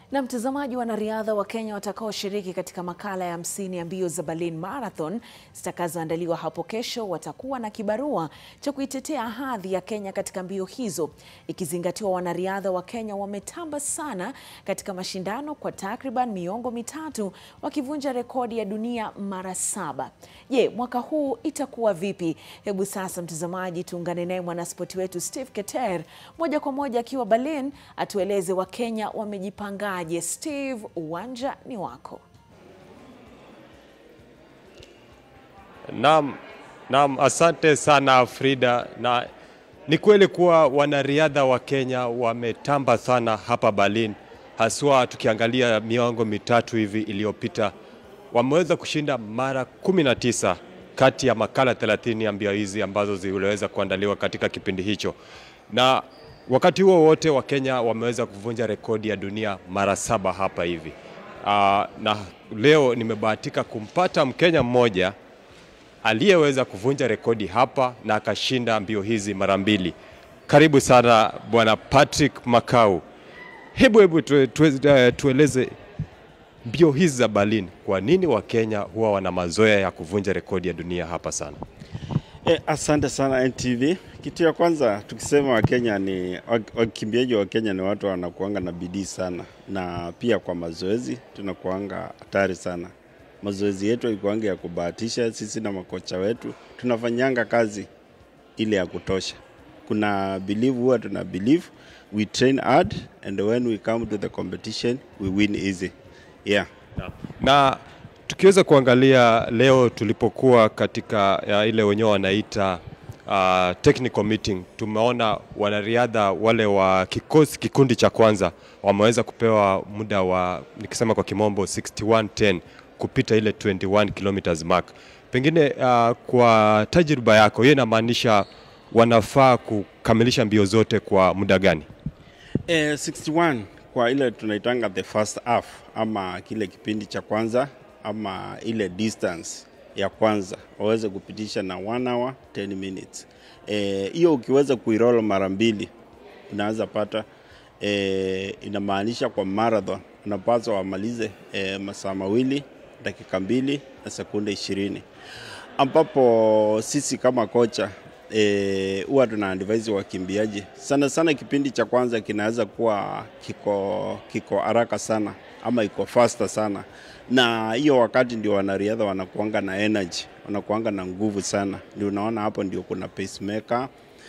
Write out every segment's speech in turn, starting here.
Na mtazamaji, wanariadha wa Kenya watakaoshiriki katika makala ya hamsini ya mbio za Berlin Marathon zitakazoandaliwa hapo kesho watakuwa na kibarua cha kuitetea hadhi ya Kenya katika mbio hizo, ikizingatiwa wanariadha wa Kenya wametamba sana katika mashindano kwa takriban miongo mitatu wakivunja rekodi ya dunia mara saba. Je, mwaka huu itakuwa vipi? Hebu sasa mtazamaji, tuungane naye mwanaspoti wetu Steve Keter moja kwa moja akiwa Berlin atueleze Wakenya wamejipangaje. Steve, uwanja ni wako. Naam, naam, asante sana Frida, na ni kweli kuwa wanariadha wa Kenya wametamba sana hapa Berlin, haswa tukiangalia miongo mitatu hivi iliyopita wameweza kushinda mara 19 kati ya makala 30 ya mbio hizi ambazo ziliweza kuandaliwa katika kipindi hicho, na wakati huo wote wa Kenya wameweza kuvunja rekodi ya dunia mara saba hapa hivi. Aa, na leo nimebahatika kumpata Mkenya mmoja aliyeweza kuvunja rekodi hapa na akashinda mbio hizi mara mbili. Karibu sana Bwana Patrick Makau. Hebu hebu tue, tue, tueleze mbio hizi za Berlin, kwa nini Wakenya huwa wana mazoea ya kuvunja rekodi ya dunia hapa sana? E, asante sana NTV. Kitu ya kwanza tukisema Wakenya ni wakimbiaji wa Kenya ni watu wanakuanga na bidii sana, na pia kwa mazoezi tunakuanga hatari sana. Mazoezi yetu haikuanga ya kubahatisha. Sisi na makocha wetu tunafanyanga kazi ile ya kutosha. Kuna believe, huwa tuna believe we train hard and when we come to the competition we win easy. Yeah. Na, na tukiweza kuangalia leo tulipokuwa katika ya ile wenyewe wanaita uh, technical meeting, tumeona wanariadha wale wa kikosi kikundi cha kwanza wameweza kupewa muda wa nikisema kwa kimombo 6110 kupita ile 21 kilometers mark. Pengine uh, kwa tajriba yako hiyo inamaanisha wanafaa kukamilisha mbio zote kwa muda gani? Eh, 61 kwa ile tunaitanga the first half ama kile kipindi cha kwanza ama ile distance ya kwanza waweze kupitisha na 1 hour 10 minutes. Hiyo e, ukiweza kuiroll mara mbili unaweza pata e, inamaanisha kwa marathon unapaswa wamalize e, masaa mawili dakika mbili na sekunde ishirini ambapo sisi kama kocha huwa e, tuna advise wakimbiaji sana sana, kipindi cha kwanza kinaweza kuwa kiko kiko haraka sana ama iko faster sana, na hiyo wakati ndio wanariadha wanakuanga na energy, wanakuanga na nguvu sana. Ndio unaona hapo ndio kuna pacemaker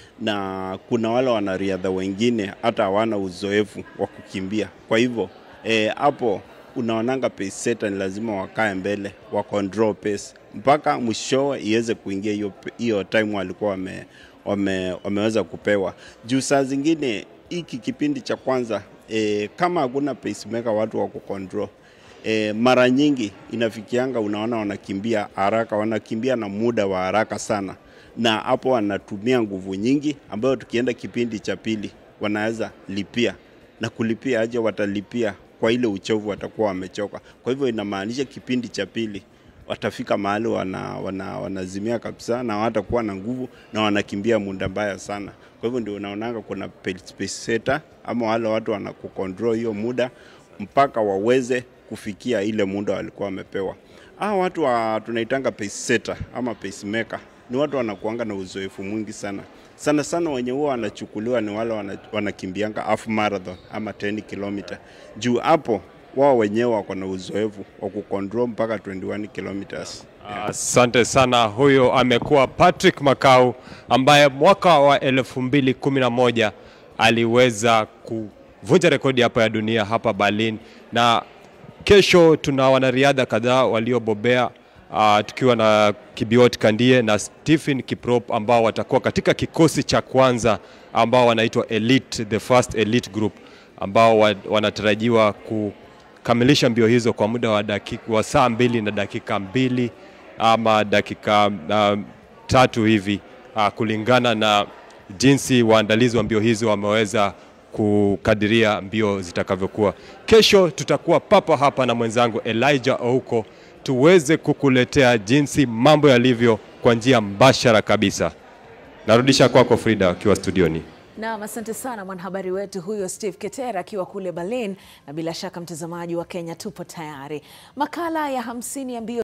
na kuna wale wanariadha wengine hata hawana uzoefu wa kukimbia. Kwa hivyo hapo e, unaonanga pace setter ni lazima wakae mbele wa control pace mpaka mwishowe iweze kuingia hiyo hiyo time walikuwa wame, wame, wameweza kupewa. Juu saa zingine hiki kipindi cha kwanza e, kama hakuna pacemaker watu wa kucontrol e, mara nyingi inafikianga unaona wanakimbia haraka, wanakimbia na muda wa haraka sana, na hapo wanatumia nguvu nyingi, ambayo tukienda kipindi cha pili wanaweza lipia na kulipia aje, watalipia kwa ile uchovu, watakuwa wamechoka. Kwa hivyo inamaanisha kipindi cha pili watafika mahali wana, wana, wanazimia kabisa na hawatakuwa na nguvu na wanakimbia muda mbaya sana. Kwa hivyo ndio unaonanga kuna pace setter ama wale watu wanakucontrol hiyo muda mpaka waweze kufikia ile muda walikuwa wamepewa. Hao watu wa tunaitanga pace setter ama pacemaker ni watu wanakuanga na uzoefu mwingi sana sana sana, wenye huwa wanachukuliwa ni wale wanakimbianga half marathon ama 10 kilomita juu hapo wao wenyewe wako na uzoefu wa kucontrol mpaka 21 kilometers. Asante yeah. sana. Huyo amekuwa Patrick Makau ambaye mwaka wa elfu mbili kumi na moja aliweza kuvunja rekodi hapa ya dunia hapa Berlin, na kesho tuna wanariadha kadhaa waliobobea uh, tukiwa na Kibiot Kandie na Stephen Kiprop ambao watakuwa katika kikosi cha kwanza ambao wanaitwa elite, the first elite group ambao wanatarajiwa ku kamilisha mbio hizo kwa muda wa, dakika, wa saa mbili na dakika mbili ama dakika uh, tatu hivi uh, kulingana na jinsi waandalizi wa mbio hizo wameweza kukadiria mbio zitakavyokuwa. Kesho tutakuwa papa hapa na mwenzangu Elijah Ouko tuweze kukuletea jinsi mambo yalivyo kwa njia mbashara kabisa. Narudisha kwako Frida akiwa studioni. Naam, asante sana mwanahabari wetu huyo Steve Ketera akiwa kule Berlin, na bila shaka mtazamaji wa Kenya tupo tayari. Makala ya hamsini ya mbio